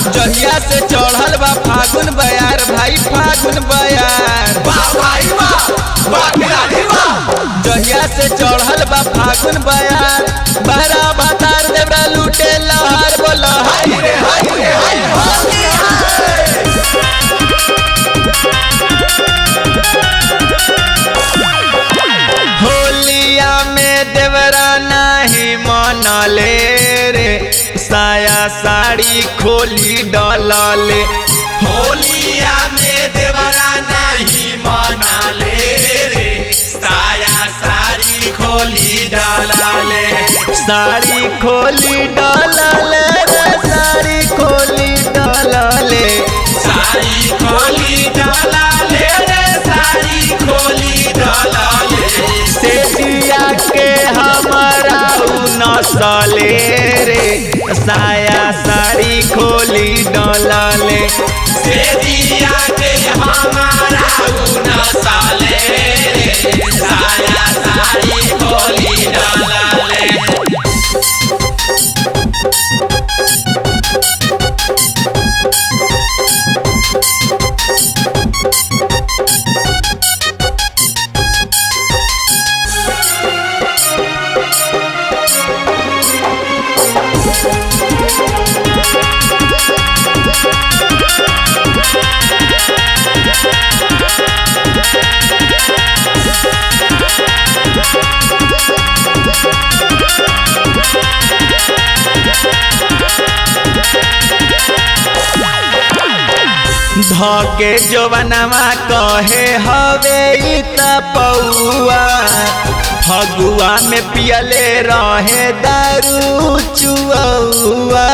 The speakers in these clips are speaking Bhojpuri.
जहिया से चढ़ल बा फागुन बयार भाई फागुन बयार वाह भाई वाह वाह खिलाड़ी वाह जहिया से चढ़ल बा फागुन बयार बहरा भातार देवरा लूटे लहर बोल हाय रे हाय रे हाय होली है होलिया में देवरा नहीं मनले रे साया साड़ी खोली डलले होलिया में देवरा नहीं मना ले रे साया सारी खोली डाला ले साड़ी खोली डलले रे साड़ी खोली डलले सारी खोली डाला ले रे सारी खोली डाला ले से दिया के हमारा उ नसले रे साया साड़ी खोली डलले से दिया के हमारा उना साले रे साया सारी खोली डाला ले धके जवनवा कहे हवे इ त पौआ फगुआ में पियले रहे दारू चुआ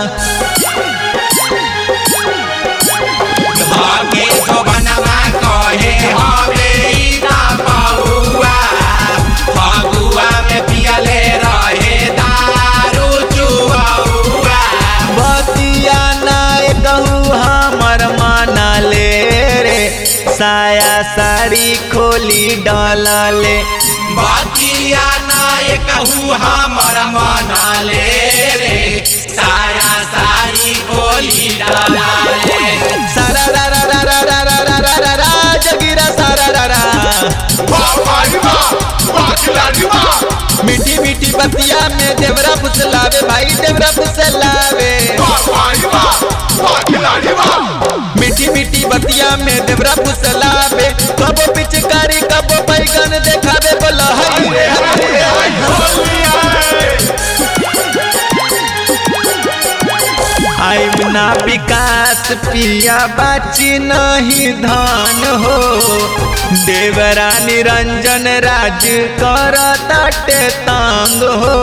भागे जो बनवा कहे हवे इना पहुआ फगुआ में पियले रहे दारू चुआउआ बतिया नाय कहू हमर माना ले रे साया साड़ी खोली डलले बतिया नाय कहू हमर मना ले रे साया सारी खोली डाला ले सारा रा रा रा रा रा रा रा रा रा रा जगीरा सारा रा रा वाह भाई वाह वाह खिलाड़ी वाह मीठी मीठी बतिया में देवरा फुसलावे भाई देवरा फुसलावे वाह भाई वाह वाह खिलाड़ी वाह मीठी मीठी बतिया में देवरा फुसलावे कबो पिचकारी कबो बैगन देखावे बोला हई रे हई रे हई होली है आई बिना विकास पिया बाची नहीं धान हो देवरा निरंजन राज कर ताटे तांग हो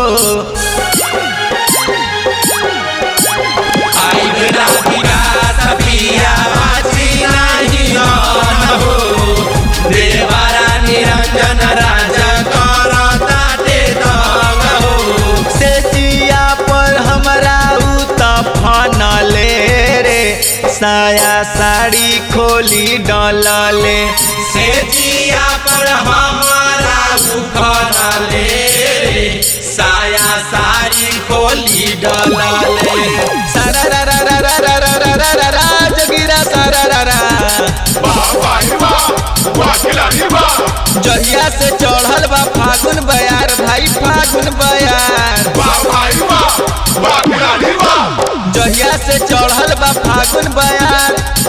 आई बिना विकास पिया बाजी नहीं आन हो देवारा निरंजन राजा करता ते दंग हो से जिया पर हमरा उ तफन ले रे साया साड़ी खोली डलले से जिया पर हमारा उखड़ ले रे साया सारी खोली डाला ले सारा रा रा रा रा रा रा रा रा रा रा जगीरा सारा रा रा वाह भाई वाह वाह खिलाड़ी वाह जहिया से चढ़ल बा फागुन बयार भाई फागुन बयार वाह भाई वाह वाह खिलाड़ी वाह जहिया से चढ़ल बा फागुन बयार